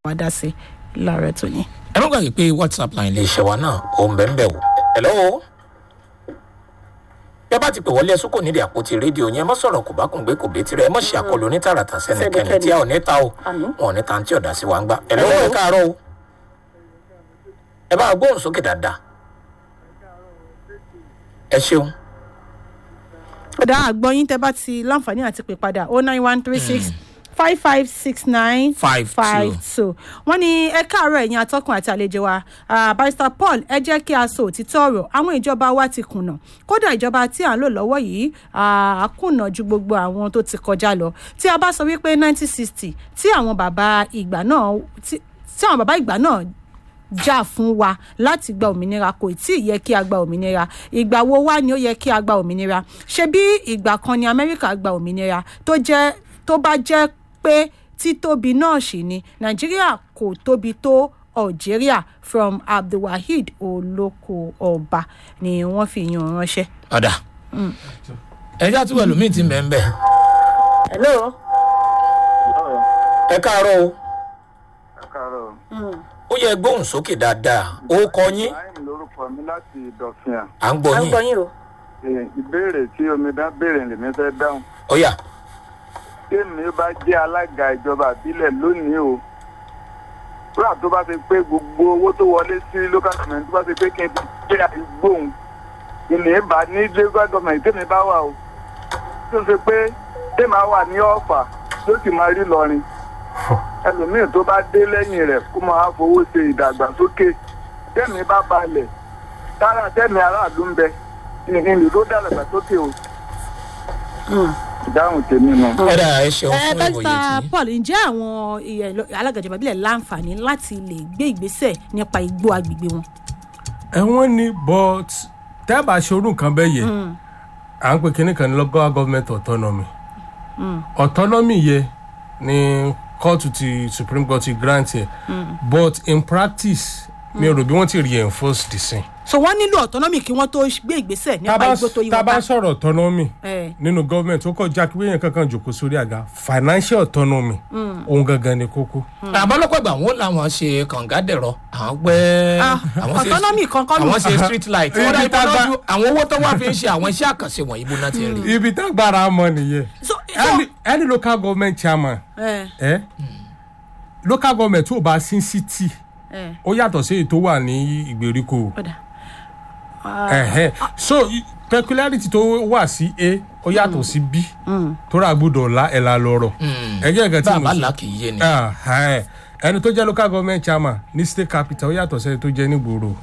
wá dá sí láàárọ̀ tó ní. ẹ má gbàgbé pé whatsapp line lè ṣe wa náà ó ń bẹ̀ ń bẹ̀ wò hello bí a bá ti pè wọlé ẹsùn kò nídìí àpótí rédíò yẹn mọ sọ̀rọ̀ kò bá kùn gbé kò bé tirẹ̀ ẹ mọ̀ ṣe àkọlù onítàràtà sẹ́nìkẹ́ni tí a ò ní ta o Àmín. wọn ò ní ta tí ọ̀dà sí wa ń gbà hello ẹ káàárọ̀ o ẹ bá gbóhùn sókè dáadáa ẹ ṣeun ọ̀dà àgbọ̀yìn tẹ́ bá ti láǹfààní àti pè padà oh nine one three six five five six nine Five five two wọ́n ní ẹ káàárọ̀ ẹ̀yin atọ́kùn àti àlejò wa Ah, barrister paul ẹ jẹ́ kí a sọ òtítọ́ ọ̀rọ̀ àwọn ìjọba wa ti kùnà kódà ìjọba tí à ń lò lọ́wọ́ yìí ah, á kùnà ju gbogbo àwọn tó ti kọjá lọ tí a bá sọ wípé nineteen sixty tí àwọn bàbá ìgbà náà tí tí àwọn bàbá ìgbà náà jà fún wa láti gba òmìnira kò tí ì yẹ kí a gba òmìnira ìgbà wo wá ni ó yẹ kí a gba òmìnira ṣé bí ìgbà kan ni amẹ́ríkà gba òmìnira tó jẹ́ tó bá jẹ́ pé títóbi náà sì ni nàìjíríà kò tóbi tó algeria from abdulwaheed olóko ọba ni wọ́n fi yan ránṣẹ́. ọ̀dà ẹ já túbọ̀ lómi ti mẹ́ ń bẹ̀ hello. ẹ káàárọ̀ o káàárọ̀ ó yẹ gbóhùn sókè dáadáa ó kọ yín ibrahim lórúkọ mi láti ìdọ̀fìà à ń gbọ́ yín yín o. Eh, ìbéèrè tí omidan béèrè lèmi fẹ́ dáhùn ó yá tèmi bá jẹ́ alága ìjọba àbílẹ̀ lónìí o rúrà tó bá ti pé gbogbo owó tó wọlé sí local government tó bá ti pé kí n fi jẹ́ àdúgbòhùn ìní bá ní local government tèmi bá wà o tó ṣe pé tèmi á wà ní ọ̀fà ló sì máa rí lọrin ẹlòmíì tó bá dé lẹ́yìn rẹ̀ kó máa fowó ṣe ìdàgbàsókè tèmi bá balẹ̀ tára tèmi aráàlú ń bẹ ìrìn tó dàgbàsókè o ìdáhùn tèmi nù. ẹ̀dà ẹ ṣeun ẹ fún ìwòye barrister tí paul ǹjẹ́ àwọn ìyẹn alága ìjọba ìbílẹ̀ láǹfààní láti lè gbé ìgbésẹ̀ nípa igbó agbègbè wọn. ẹ̀wọ̀n ni but tẹ́ bá ṣe orú nǹkan bẹ́ẹ̀ yẹ à ń pè kínní kan ní local government autonomy autonomy yẹ ni kóòtù ti supreme court ti grant yẹ but in practice mi ò rò bí wọ́n ti reinforce the same. so wọ́n nílò autonomy kí wọ́n tó gbé ìgbésẹ̀ nípa igbó tó yí tá wọn a bá bá. sọ̀rọ̀ autonomy Eh. nínú government ó kọjá kí wéèyàn kankan jòkó sórí àga financial autonomy òun gangan ni kókó. àbálọ́pọ̀ ìgbà wọn làwọn ṣe kàngádẹ̀rọ àwọn gbẹ́ Ah, àwọn ṣe- autonomy kan kọ́ ló- àwọn ṣe street light wọ́n dá Ibi tá a ìbọn bá- lójú àwọn owó tó wà fi ń ṣe àwọn iṣẹ́ àkànṣe wọ̀nyí bó náà ti ń rí. ibi tágbára mọ nìyẹn so any any local government chairman ẹ eh? local government tó bá sí city ẹ ó yàtọ̀ sí èyí tó wà ní ìgbèríko ọ̀dà Ẹ̀hẹ́. so i- peculiarity tó wà sí a ó yàtọ̀ sí b tó rà gbọ́dọ̀ la ẹ̀ la lọ́rọ̀ ẹgbẹ́ ẹ̀gẹ́ tí mo bàbá sọ là kì í yé ni. Ah, ẹ̀. ẹni tó jẹ́ local government chairman ní state capital ó yàtọ̀ sẹ́ni tó jẹ́ nígboro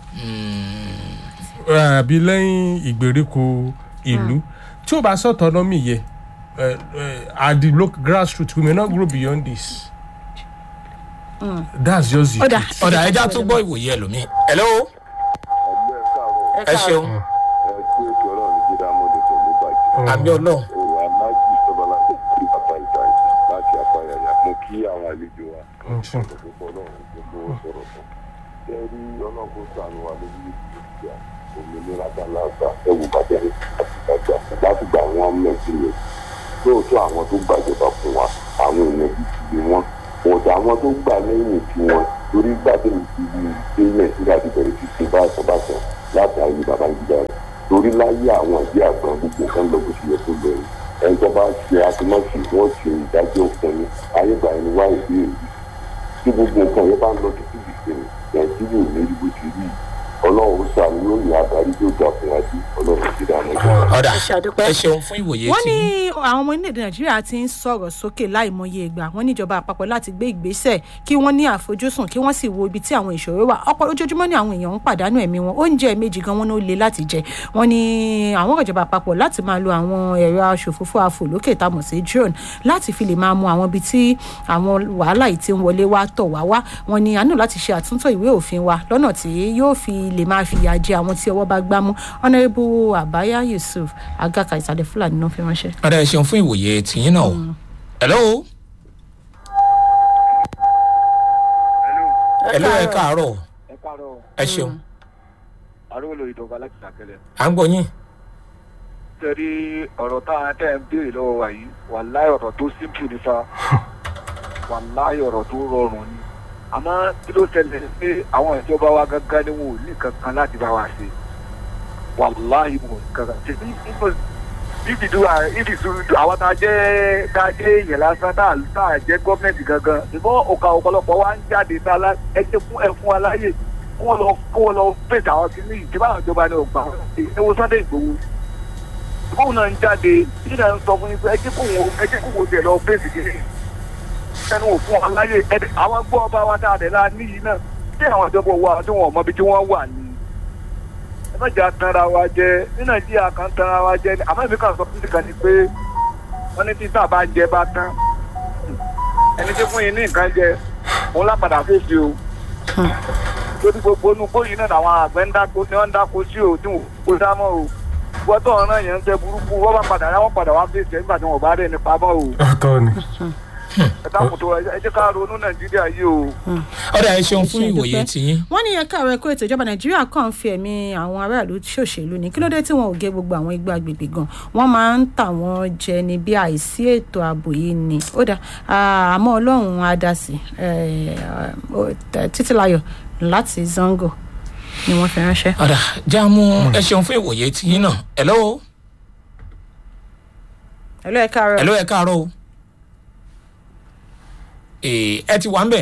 àbí lẹ́yìn ìgbèríko ìlú tí ó bá sọ autonomy yẹ eh, eh, at the local grassroots we may not grow beyond this that's just it. ọ̀dà ọ̀dà ẹja tó gbọ́ ìwòye ẹlòmíì. hello ẹgbẹ́ káàárọ̀ ẹ ṣeun ẹ kú ètò ọlọ́run ní jíra mọ́lẹ̀ pẹ̀lú bàjẹ́. àmì ọlọ́run òwò aláàjì sọ́bọ́lá tó kí bàbá ìta láti apáyàyà mo kí àwọn àlejò wa ṣeun. gbogbo ọlọ́run gbogbo sọ̀rọ̀ fún. ṣé rí ọlọ́run kó sànù wa lórí ìgbà òmìnira dáláàbà ẹ̀wù bàjẹ́ àti ìgbàgbà láti gbà wọ́n mẹ́sì yẹn. lóòótọ́ àwọn tó gbàjọba fún wa àwọn èèyàn bíi ti bí wọn ọ̀dà àwọn tó gbà lẹ́yìn tí wọn torí gbàdé ìlú ṣe nàìjíríà ti bẹ̀rẹ̀ sí ṣe bá ẹ̀sọ́ bá sọ láti ayé bàbá ìgbà rẹ̀ torí láyé àwọn ìdí àgbọn gbogbo nǹkan lọ bó ṣe yẹ kó lọ yìí ẹni tó bá ṣe àtúmọ̀ṣe wọ́n ṣe ìdájọ́ fún ni ayé gbà ẹni wá ìbéèrè tí gbogbo nǹkan yẹn bá ń lọ títí dìde ni nàìjíríà ò ní rí bó ti rí ọlọ́run ó sàmì yóò ní adarí tó dà fún wa sí ọlọ́run ti dànù jù. ọ̀dà ẹ ṣe àdúpẹ́. ẹ ṣeun fún ìwòye wọ́n tí. ní àwọn ọmọ orílẹ̀-èdè nàìjíríà ti ń sọ̀rọ̀ sókè láìmọye ìgbà wọ́n níjọba àpapọ̀ láti gbé ìgbésẹ̀ kí wọ́n ní àfojúsùn kí wọ́n sì wo ibi tí àwọn ìṣòro wà ọ̀pọ̀ ojoojúmọ́ ni àwọn èèyàn ń pàdánù ẹ̀mí wọn oúnjẹ méjì gan wọn ló le láti jẹ wọ́n ní àwọn ìjọba àpapọ̀ láti máa lo àwọn ẹ̀rọ aṣòfófó afòlókè tamọ̀ sí drone láti fi lè máa mọ àwọn ibi tí àwọn wàhálà yìí ti ń wọlé wá tọ̀ wá wá wọ́n ní a nílò láti ṣe àtúntò ìwé òfin wa lọ́nà tí yóò fi lè máa fìyà jẹ àwọn tí ọwọ́ bá gbámú honourable abaya yusuf agaka ìsàlẹ̀ fúlàní náà fi ránṣẹ́. ọ̀dà ẹ ṣeun fún ìwòye tìyín náà o. hello hello ẹ káàárọ̀ ẹ káàárọ̀ ẹ ṣeun arúgbó ìdọ̀gba láti ṣàkẹlẹ̀. à ń gbọ́ yín. tẹ̀rí ọ̀rọ̀ tá a tẹ̀ ń béèrè lọ́wọ́ wa yìí wàláì ọ̀rọ̀ tó simple ní fa wàláì ọ̀rọ̀ tó rọrùn ni àmọ́ kí ló ṣẹlẹ̀ ni pé àwọn ìjọba wa gangan ni wọn ò ní kankan láti bá wa ṣe wàláhì wọn ò ní kankan ṣe bí if you do if you do àwọn tá a jẹ́ tá a jẹ́ èèyàn lásán tá a tá a jẹ́ gọ́ọ̀mẹ̀ntì gangan ṣùgbọ́n ọ̀ka ọ̀pọ̀lọpọ̀ wa ń jáde tá a lá ẹ jẹ́ fún ẹ fún wa láyè kí wọ́n lọ kí wọ́n lọ fèsì àwọn kìíní ìjọba àwọn ìjọba ní ọgbà ẹ wo Sunday Igboho ìgbóhùn náà ń jáde bí náà ń sọ fún yín pé ẹ jẹ́ kó wọn ẹ jẹ́ kó wọn tẹ̀ lọ fèsì kìíní ẹnu ò fún wa láyè ẹ àwọn gbọ́ ọba wa tá a dẹ̀ la níyì náà tí àwọn ìjọba wa tí wọn ò mọ ibi tí wọ́n wà ní ẹ má jà tanra wa jẹ ní nàìjíríà kan tanra wa jẹ àmọ́ èmi kan sọ fún mi kan ni pé wọ́n ní títà bá jẹ bá tán ẹni tí fún yín ní nǹkan jẹ òun lápadà fèsì o lórí gbogbo inú gbóyìn náà làwọn àgbẹ̀ ń dáko ní wọ́n ń dáko sí o tí wọ́n kó dámọ́ o gbọ́dọ̀ ọ̀ràn yẹn ń tẹ burúkú wọ́n bá padà yá wọ́n padà wá fèsì ẹ̀ nígbà tí wọ́n bá rẹ̀ nípa mọ́ o ọ̀tọ̀ ni. ẹ dákun tó ẹ jẹ́ ká ronú nàìjíríà yìí o. ọ̀dà ẹ ṣeun fún Ẹ ṣé, ìwòye dúpẹ́. tiyín wọ́n ní ẹ̀ka rẹ̀ kó ètò ìjọba nàìjíríà kàn ń fi ẹ̀mí àwọn aráàlú ṣòṣèlú ní kí ló dé tí wọn ò gé gbogbo àwọn igbá agbègbè gan wọ́n máa ń tà wọ́n jẹ ní bí àìsí ètò ààbò yìí ni ó dà àmọ́ ọlọ́run á dá sí títílayọ̀ láti zango ni wọ́n fi ránṣẹ́. ọ̀dà jáàmù ẹ ṣeun fún ìwòye tiyín náà hello ẹ̀lọ́ ẹ̀ka rẹ̀ hello ẹ káàárọ̀ o Ee, ẹ ti wà ń bẹ̀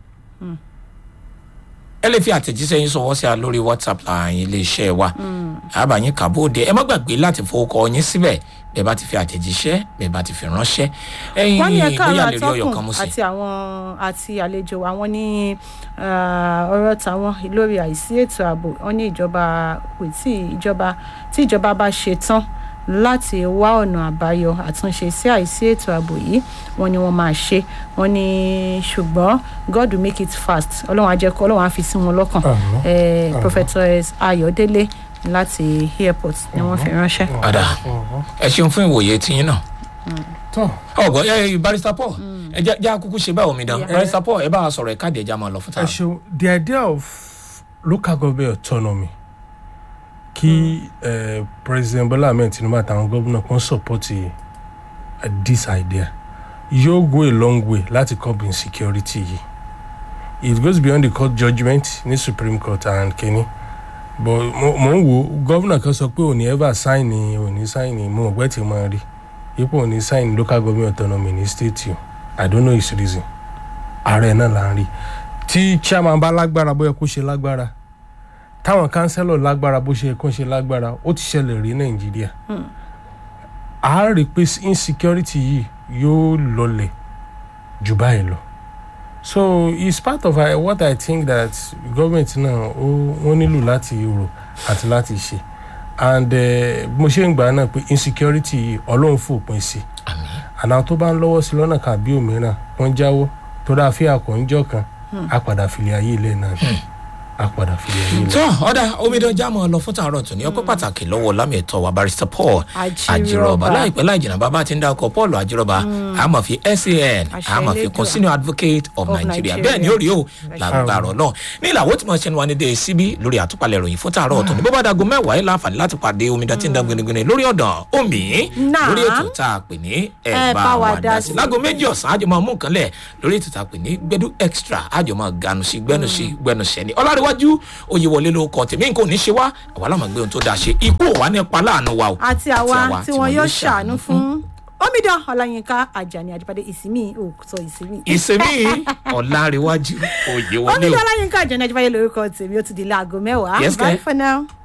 ẹ lè fi àtẹ̀jíṣẹ́ yín sọ̀wọ́ sí a lórí whatsapp láàyè iléeṣẹ́ wa àbáyín kàbóde ẹ má gbàgbé láti fowókọ yín síbẹ̀ bẹ́ẹ̀ bá ti fi àtẹ̀jíṣẹ́ bẹ́ẹ̀ bá ti fi ránṣẹ́ ẹ̀yin wọ́n ní ẹ̀ka bóyá rẹ̀ lè rí ọyọ̀ kan atọ́kùn mú sí. àti àwọn àti àlejò wa wọ́n ní ah, ọ̀rọ̀ tàwọn lórí àìsí ètò ààbò wọ́n ní ìjọba kò tí ìjọba tí ìjọba bá ṣe tán láti wá ọ̀nà àbáyọ àtúnṣe sí àìsí ètò ààbò yìí wọ́n ní wọ́n máa ṣe wọ́n ní ṣùgbọ́n God will make it fast ọlọ́run á jẹ́ kó ọlọ́run á fi sí wọn lọ́kàn Àmín. Eh, Professor Ayọ̀délé láti airport ni wọ́n fi ránṣẹ́. ọ̀dà ẹ ṣeun fún ìwòye tiyín náà tọ́ ọgbọ ẹ barista paul ẹ jẹ jẹ akúkú ṣe báwo mi dán Yeah. barista paul ẹ bá wa sọ̀rọ̀ ẹ káàdì ẹja máa lọ fún ẹ tààrà. ṣeun the idea of local government autonomy kí eh, president bola ahmed tinubu àtàwọn gómìnà kan support eh, this idea yóò go a long way láti curb insecurity yìí it goes beyond the court judgement ní supreme court and kenya but mo mo ń wo gómìnà kan sọ pé òní ever sign ni òní sign ni mo mọ̀ pé tí mo rí ipò òní sign local government autonomy ní state yìí i don't know his reason ààrẹ náà là ń rí tí chairman bá lágbára bóyá kó ṣe lágbára táwọn kánsẹ́lọ̀ lágbára bó ṣe yẹ kó ṣe lágbára ó ti ṣẹlẹ̀ rí nàìjíríà a rí i pé insecurity yìí yóò lọlẹ̀ jù báyìí lọ so it's part of uh, what i think that government náà ó wọ́n nílò láti rò àti láti ṣe and eh, mo ṣe ń gbà náà pé insecurity yìí ọlọ́run fòpin sí àná tó bá ń lọ́wọ́ sí lọ́nà kan àbí òmíràn wọ́n jáwọ́ tó dáa fi àkọ́njọ́ kan á padà filẹ̀ ayé ilẹ̀ náà ni á padà filẹ̀ ayé ilẹ̀. tó ọ̀dà omidan jámọ̀ lọ fún tààrọ̀ tòní ọpẹ́ pàtàkì lọ́wọ́ lámì ẹ̀tọ́ wa barista paul Ajírọ̀bà. àjírọ̀bà láìpẹ́ láì jìnnà bàbá ti ń dákọ̀ paul àjírọ̀bà àmọ̀ fi san Àṣẹ àmọ̀ fi Elédùà. kún senior advocate of Of nigeria Nigeria. bẹ́ẹ̀ ni ó rí o làgbàrọ̀ náà ní ìlàwọ́ tí mo ṣe ń wá ní dé síbí lórí àtúpalẹ̀ ìròyìn fún tààrọ̀ tòní bó bá dago mẹ́wàá yìí láǹfààní láti pàdé omidan tí ń dán gbinigbini lórí ọ̀dàn omi Náà. lórí ètò tá a pè ní ẹ bá wa dá sí lágo méjì ọ̀sán àjọ máa mú nǹkan lẹ̀ lórí ètò tá a pè ní gbẹdú extra àjọ máa ganu sí gbẹnu sí gbẹnu sẹ́ni ọlárẹ̀wájú oyè wọlé ló kọ tèmi nǹkan ò ní ṣe wá àwa láwọn gbé ohun tó dáa ṣe ikú ò wá nípa láàánú wa o àti àwa tí wọn yóò ṣàánú fún omidan ọláyínká ajani àjíbádé ìsinmi òkútọ ìsinmi. ìsinmi ọlárẹ̀wájú oyè wọlé o. omidan ọláyínká ajani àjíbádé lórúkọ tèmi ó ti di láago mẹ́wàá Yes, bye kẹ́. for now.